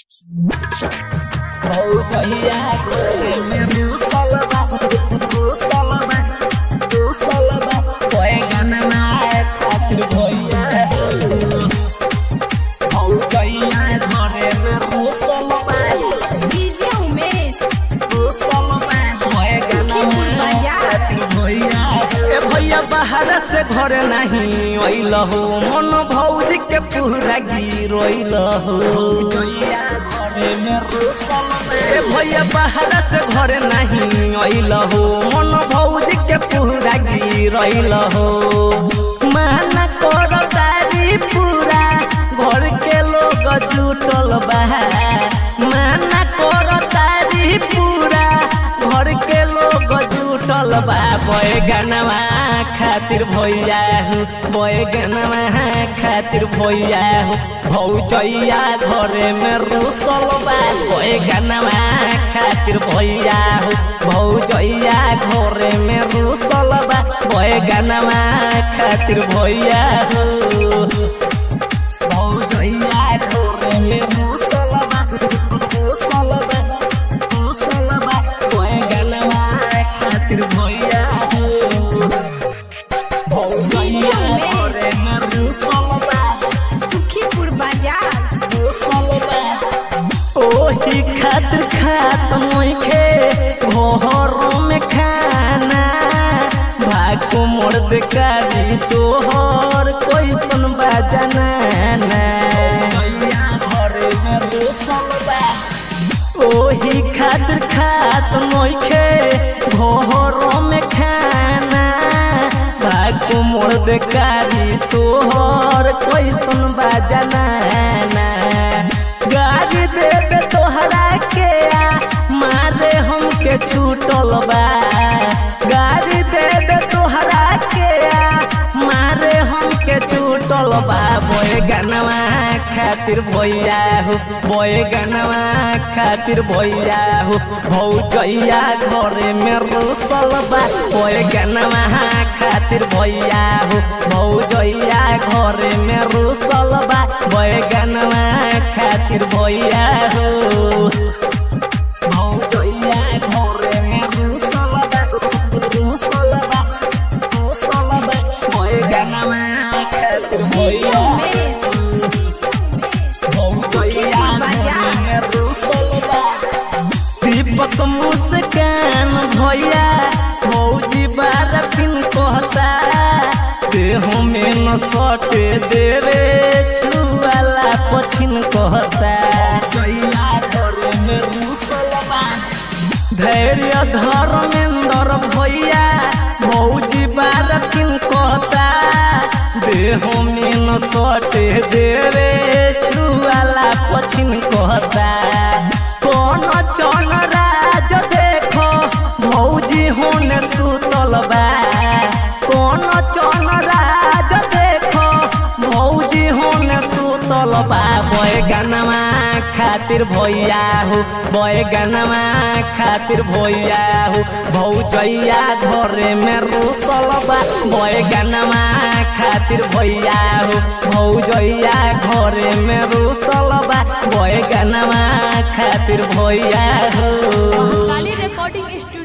भौजैया घरे में रूसल बा रूसल बा रूसल बा बैगन नाय खातिर भैया भौजैया घरे में रूसल बा डीजे उमेश रूसल बा बैगन नाय खातिर भैया ए भैया बाहर से घर नहीं अइल हो मन भौजी के पूरा गिरोइल हो भैया घरे में रूसल बा ए भैया बाहर से घर नहीं अइल हो मन भौजी के पूरा गिरोइल हो माना कर तारी पूरा घर के लोग जुटल बा माना कर तारी पूरा घर के लोग जुटल बा बैगनवा खातिर भैया हो बैगनवा खातिर भैया हो भौजैया घरे में रूसल बा बैगनवा खातिर भैया हो भौजैया घरे में रूसल बा बैगनवा खातिर भैया हो भौजैया घरे में रूसल बा रूसल बा रूसल बा बैगनवा खातिर भैया हो भौजैया घरे में रूसल बा सुखीपुर बाजार रूसल बा ओही खातिर खात मोइखे घरों में खाना भागो मोर्द कारी तोहर कोई सुन बजाना घरे में रूसल बा ओही खातिर खात मोइखे घरों में खाना भागो मोर्द कारी तोहर कोई सुन बजाना गाड़ी देवे तोहरा के आ मारे हमके छूटल बा गाड़ी देवे तोहरा के आ मारे हमके छूटल बा बोए गनवा खातिर भैया हो बोए गनवा खातिर भैया हो भौजैया घरे में रूसल बा बोए गनवा खातिर भैया हो भौजैया घरे में रूसल बा बोए गनवा खातिर भैया हो भौजैया घरे में रूसल बा रूसल बा रूसल बा बोए गनवा खातिर डीजे भैया उमेश भौजैया घरे में रूसल बा दीपक मुस्कान भैया भौजी बार फिन कहता देह में न सटे देवे छुआला पछिन कहता गैया घरे में रूसल बा धैर्य धर्मेंद्र भैया भौजी बार किन कहता देह में न सटे देवे छुआला पछिन कहता कौन चल राज देखो भौजी होने सुतल बा कौन चल राज देखो भौजी होने सुतल बा बैगनवा खातिर भैया हो बैगनवा खातिर भैया हो भौजैया घरे में रूसल बा बैगनवा खातिर भैया हो भौजैया घरे में रूसल बा बैगनवा खातिर भैया हो काली रिकॉर्डिंग स्टूडियो